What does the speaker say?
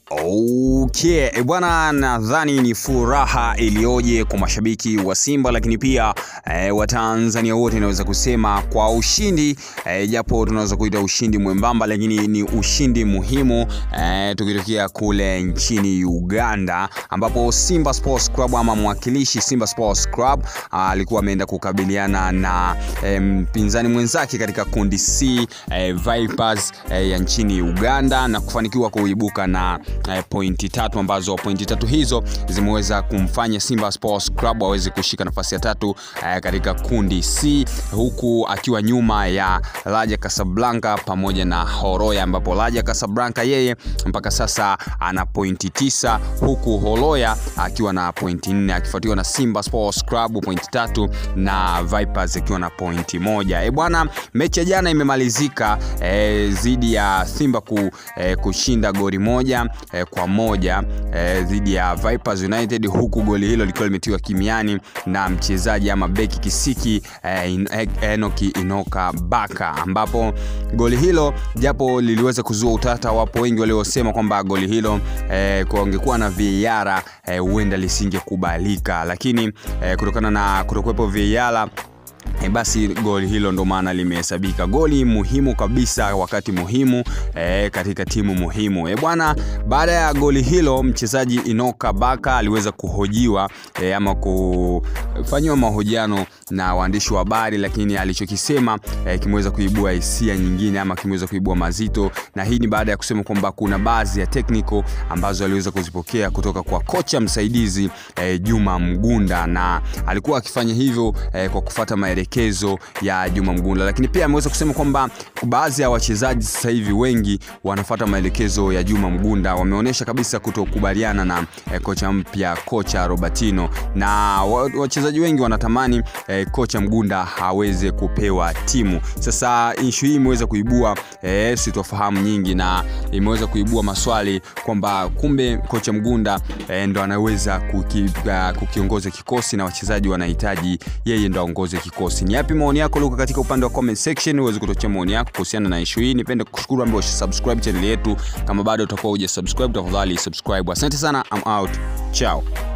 Okay, e bwana, nadhani ni furaha iliyoje kwa mashabiki wa Simba, lakini pia e, Watanzania wote naweza kusema kwa ushindi e, japo tunaweza kuita ushindi mwembamba, lakini ni ushindi muhimu e, tukitokea kule nchini Uganda ambapo Simba Sports Club ama mwakilishi Simba Sports Club alikuwa ameenda kukabiliana na e, mpinzani mwenzake katika kundi C e, Vipers e, ya nchini Uganda na kufanikiwa kuibuka na e, pointi tatu ambazo pointi tatu hizo zimeweza kumfanya Simba Sports Club aweze kushika nafasi ya tatu eh, katika kundi C huku akiwa nyuma ya Raja Casablanca pamoja na Horoya, ambapo Raja Casablanca yeye mpaka sasa ana pointi tisa huku Horoya akiwa na pointi nne akifuatiwa na Simba Sports Club pointi tatu na Vipers akiwa na pointi moja. E bwana, mechi ya jana imemalizika dhidi eh, ya Simba ku, eh, kushinda goli moja eh, kwa moja dhidi eh, ya Vipers United huku goli hilo likiwa limetiwa kimiani na mchezaji ama beki kisiki eh, Enoki Inoka Baka, ambapo goli hilo japo liliweza kuzua utata, wapo wengi waliosema kwamba goli hilo eh, kuongekuwa na VAR huenda eh, lisingekubalika, lakini eh, kutokana na kutokuwepo VAR E basi goli hilo ndo maana limehesabika goli muhimu kabisa wakati muhimu e, katika timu muhimu e bwana. Baada ya goli hilo mchezaji Inoka Baka aliweza kuhojiwa e, ama kufanyiwa mahojiano na waandishi wa habari, lakini alichokisema e, kimeweza kuibua hisia nyingine ama kimeweza kuibua mazito, na hii ni baada ya kusema kwamba kuna baadhi ya technical ambazo aliweza kuzipokea kutoka kwa kocha msaidizi e, Juma Mgunda, na alikuwa akifanya hivyo e, kwa kufata maelekezo ya Juma Mgunda, lakini pia ameweza kusema kwamba baadhi ya wachezaji sasa hivi wengi wanafuata maelekezo ya Juma Mgunda, wameonyesha kabisa kutokubaliana na eh, kocha mpya kocha Robertino, na wachezaji wengi wanatamani eh, kocha Mgunda aweze kupewa timu. Sasa issue hii imeweza kuibua eh, sitofahamu nyingi na imeweza kuibua maswali kwamba kumbe kocha Mgunda eh, ndo anaweza kuki, uh, kukiongoza kikosi na wachezaji wanahitaji yeye ndo aongoze kikosi. Ni yapi maoni yako? Luka katika upande wa comment section uweze kutochea maoni yako kuhusiana na issue hii. Nipende kushukuru ambao subscribe channel yetu. Kama bado utakuwa huja subscribe, tafadhali subscribe. Asante sana, I'm out. Ciao.